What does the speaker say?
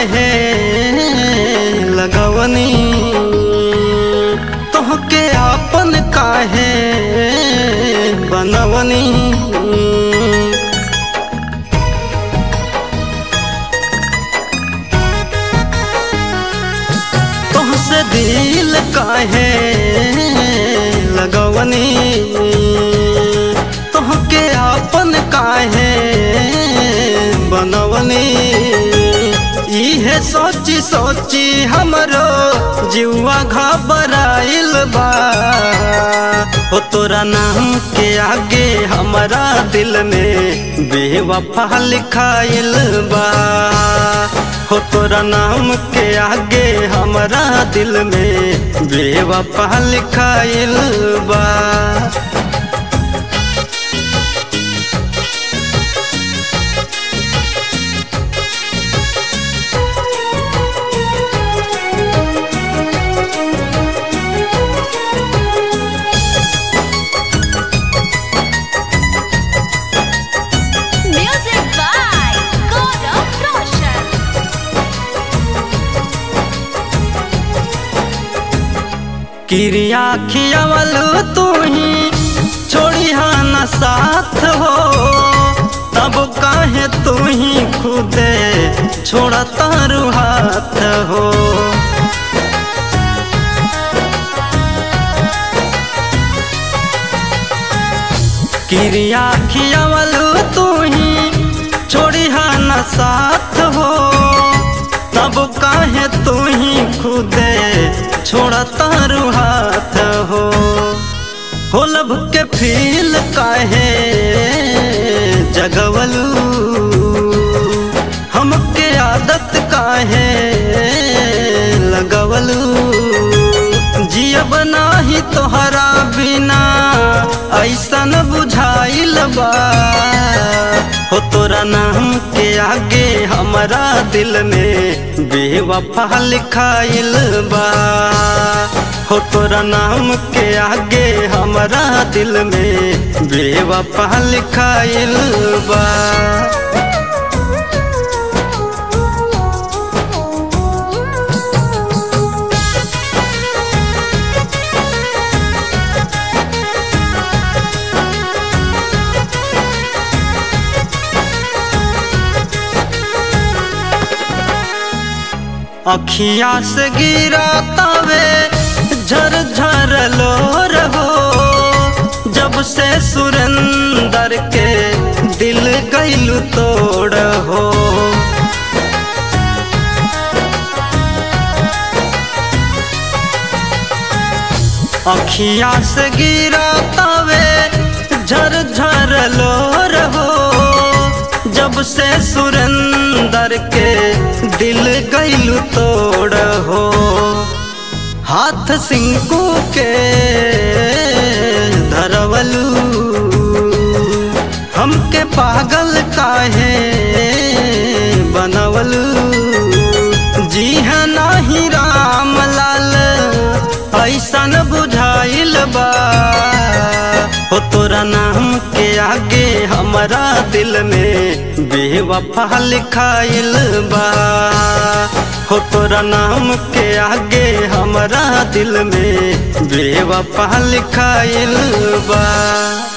काहे लगवनी तोहके आपन काहे बनवनी तोहसे दिल काहे लगवनी तोहके आपन काहे बनवनी इहे सोची सोची हमरो जीवा घबराइल बा हो तोरा नाम के आगे हमारा दिल में बेवफा लिखाइल बा हो तोरा नाम के आगे हमारा दिल में बेवफा लिखाइल बा Music by Gaurav Roshan. क्रिया खियावल तू ही छोड़ी न साथ हो तब काहे तू ही खुदे छोड़ता हाथ हो क्रिया खियावल तू ही छोड़ी न साथ हो तब काहे तू ही खुदे छोड़ता हाथ हो हो लब के फील काहे जगवलू हमके आदत काहे लगवलू जियब नाही तोहरा बिना ऐसन बुझाइल बा हो तोरा नाम के आगे हमारा दिल में बेवफा लिखाइल बा हो तोरा नाम के आगे हमारा दिल में बेवफा लिखाइल बा अखिया से गिरा तवे झर झर लोर हो जब से सुरेंदर के दिल गैलू तोड़ हो अखिया से गिरा तवे झर झर लोर हो जब से सुरेंदर के दिल गैलू तोड़ हो हाथ सिंकू के धरवलू हमके पागल काहे बनवलू जी है नाही राम लाल ऐसन बुझाइल बा हो तोरा नाम के आगे हमारा दिल में बेवफा लिखाइल बा हो तोरा नाम के आगे हमारा दिल में बेवफा लिखाइल बा